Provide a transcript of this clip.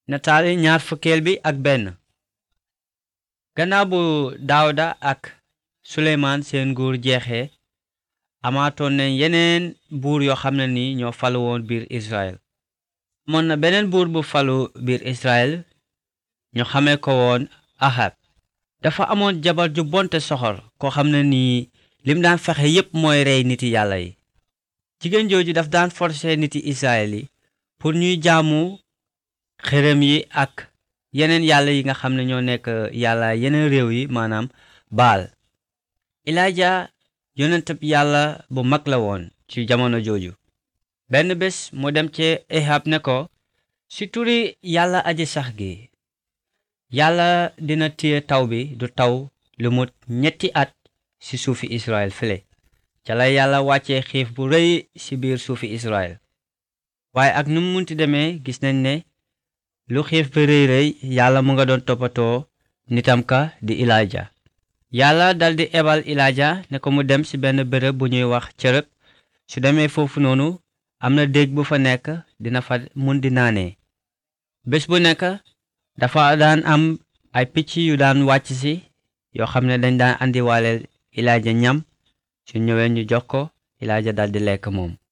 nataali ñaar fukkeel bi ak benn gannaaw bu daawda ak suleymaan seen nguur jeexee amaatoon nañ yeneen buur yoo xam ne ni ñoo falu woon biir israel amoon na beneen buur bu falu biir israel ñu xamee ko woon ahab dafa amoon jabar ju bonte soxor koo xam ne nii lim daan fexe yépp mooy rey niti yàlla yi jigéen jooju daf daan forcer niti israel yi pour ñuy jaamu xërëm yi ak yeneen yàlla yi nga xam ne ñoo nekk yàlla yeneen réew yi maanaam baal ilaaja yonentab yàlla bu mag la woon ci jamono jooju benn bés mu dem ci ehab ne ko si turi yàlla aji sax gi yàlla dina téye taw bi du taw lu mut ñetti at ci suufi israel file ca la yàlla wàccee xiif bu rëy ci biir suufi israel waaye ak nu mu munti demee gis nañ ne lu xiif bi rëy rëy yàlla mu nga doon toppatoo nitam ka di ilaaja yàlla daldi ebal ilaaja ne ko mu dem ci benn bërëb bu ñuy wax cërëg su demee foofu noonu am na déeg bu fa nekk dina fa mun di naanee bés bu nekk dafa daan am ay picc yu daan wàcc si yoo xam ne dañ daan andiwaale ilaaja ñam su ñëwee ñu jox ko ilaaja daldi lekk moom